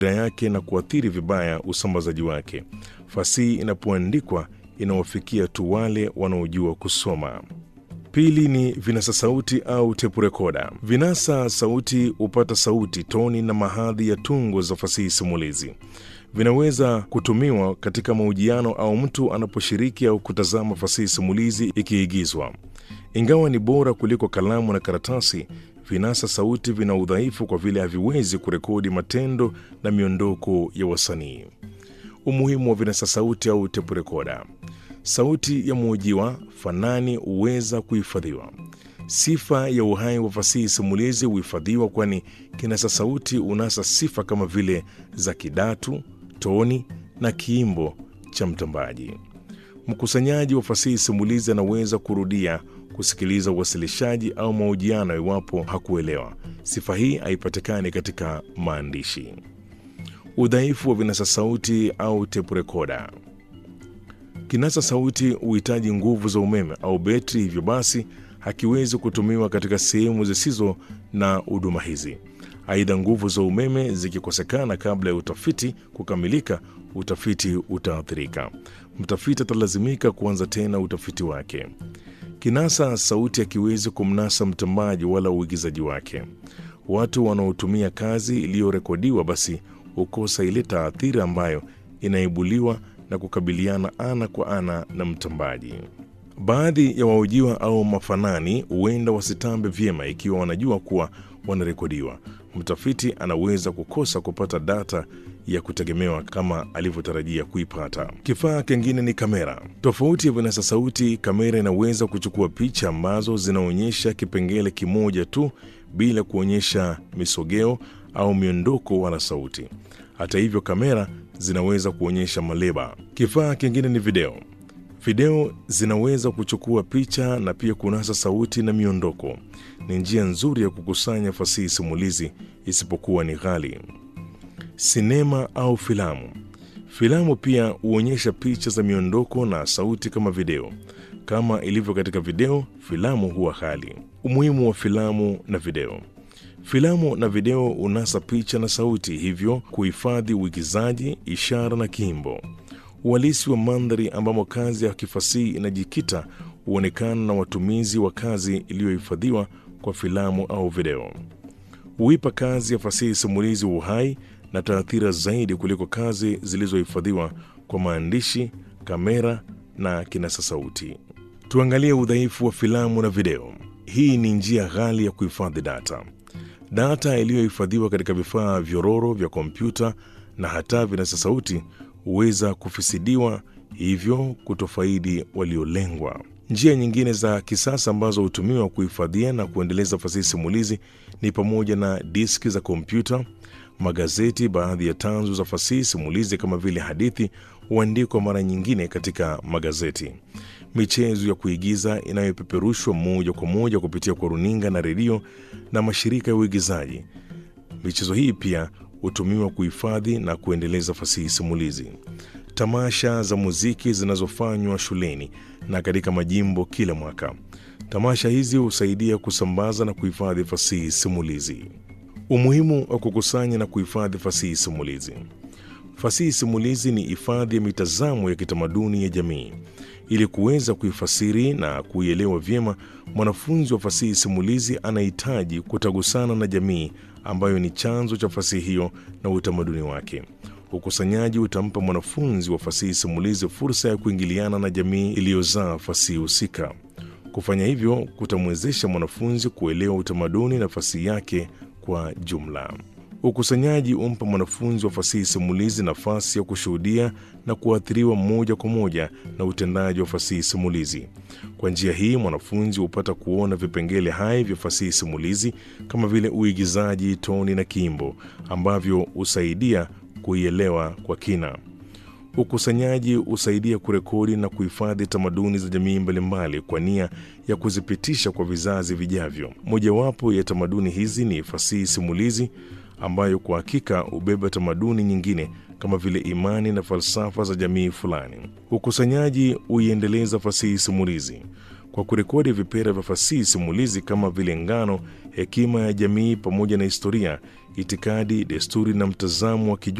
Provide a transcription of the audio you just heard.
yake na kuathiri vibaya usambazaji wake. Fasihi inapoandikwa inawafikia tu wale wanaojua kusoma. Pili ni vinasa sauti au tepu rekoda. Vinasa sauti hupata sauti, toni na mahadhi ya tungo za fasihi simulizi. Vinaweza kutumiwa katika mahojiano au mtu anaposhiriki au kutazama fasihi simulizi ikiigizwa. Ingawa ni bora kuliko kalamu na karatasi, vinasa sauti vina udhaifu kwa vile haviwezi kurekodi matendo na miondoko ya wasanii. Umuhimu wa vinasa sauti au tepu rekoda. Sauti ya mhojiwa fanani huweza kuhifadhiwa. Sifa ya uhai wa fasihi simulizi huhifadhiwa, kwani kinasa sauti unasa sifa kama vile za kidatu, toni na kiimbo cha mtambaji. Mkusanyaji wa fasihi simulizi anaweza kurudia kusikiliza uwasilishaji au mahojiano iwapo hakuelewa. Sifa hii haipatikani katika maandishi. Udhaifu wa vinasa sauti au tepu rekoda. Kinasa sauti huhitaji nguvu za umeme au betri, hivyo basi hakiwezi kutumiwa katika sehemu zisizo na huduma hizi. Aidha, nguvu za umeme zikikosekana kabla ya utafiti kukamilika, utafiti utaathirika. Mtafiti atalazimika kuanza tena utafiti wake. Kinasa sauti hakiwezi kumnasa mtambaji wala uigizaji wake. Watu wanaotumia kazi iliyorekodiwa basi hukosa ile taathira ambayo inaibuliwa na kukabiliana ana kwa ana na mtambaji. Baadhi ya wahojiwa au mafanani huenda wasitambe vyema ikiwa wanajua kuwa wanarekodiwa. Mtafiti anaweza kukosa kupata data ya kutegemewa kama alivyotarajia kuipata. Kifaa kingine ni kamera. Tofauti ya vinasa sauti, kamera inaweza kuchukua picha ambazo zinaonyesha kipengele kimoja tu bila kuonyesha misogeo au miondoko wala sauti. Hata hivyo, kamera zinaweza kuonyesha maleba. Kifaa kingine ni video. Video zinaweza kuchukua picha na pia kunasa sauti na miondoko. Ni njia nzuri ya kukusanya fasihi simulizi, isipokuwa ni ghali. Sinema au filamu. Filamu pia huonyesha picha za miondoko na sauti kama video. Kama ilivyo katika video, filamu huwa ghali. Umuhimu wa filamu na video. Filamu na video unasa picha na sauti, hivyo kuhifadhi uigizaji, ishara na kiimbo. Uhalisi wa mandhari ambamo kazi ya kifasihi inajikita huonekana na watumizi wa kazi iliyohifadhiwa kwa filamu au video. Huipa kazi ya fasihi simulizi uhai na taathira zaidi kuliko kazi zilizohifadhiwa kwa maandishi, kamera na kinasa sauti. Tuangalie udhaifu wa filamu na video. Hii ni njia ghali ya kuhifadhi data. Data iliyohifadhiwa katika vifaa vyororo vya kompyuta na hata vinasa sauti huweza kufisidiwa, hivyo kutofaidi waliolengwa. Njia nyingine za kisasa ambazo hutumiwa kuhifadhia na kuendeleza fasihi simulizi ni pamoja na diski za kompyuta, magazeti. Baadhi ya tanzu za fasihi simulizi kama vile hadithi huandikwa mara nyingine katika magazeti. Michezo ya kuigiza inayopeperushwa moja kwa moja kupitia kwa runinga na redio na mashirika ya uigizaji. Michezo hii pia hutumiwa kuhifadhi na kuendeleza fasihi simulizi. Tamasha za muziki zinazofanywa shuleni na katika majimbo kila mwaka. Tamasha hizi husaidia kusambaza na kuhifadhi fasihi simulizi. Umuhimu wa kukusanya na kuhifadhi fasihi simulizi. Fasihi simulizi ni hifadhi ya mitazamo ya kitamaduni ya jamii. Ili kuweza kuifasiri na kuielewa vyema, mwanafunzi wa fasihi simulizi anahitaji kutagusana na jamii ambayo ni chanzo cha fasihi hiyo na utamaduni wake. Ukusanyaji utampa mwanafunzi wa fasihi simulizi fursa ya kuingiliana na jamii iliyozaa fasihi husika. Kufanya hivyo kutamwezesha mwanafunzi kuelewa utamaduni na fasihi yake kwa jumla. Ukusanyaji umpa mwanafunzi wa fasihi simulizi nafasi ya kushuhudia na kuathiriwa moja kwa moja na utendaji wa fasihi simulizi. Kwa njia hii, mwanafunzi hupata kuona vipengele hai vya fasihi simulizi kama vile uigizaji, toni na kiimbo ambavyo husaidia kuielewa kwa kina. Ukusanyaji husaidia kurekodi na kuhifadhi tamaduni za jamii mbalimbali kwa nia ya kuzipitisha kwa vizazi vijavyo. Mojawapo ya tamaduni hizi ni fasihi simulizi ambayo kwa hakika hubeba tamaduni nyingine kama vile imani na falsafa za jamii fulani. Ukusanyaji huiendeleza fasihi simulizi kwa kurekodi vipera vya fasihi simulizi kama vile ngano hekima ya jamii pamoja na historia, itikadi, desturi na mtazamo wa kijumla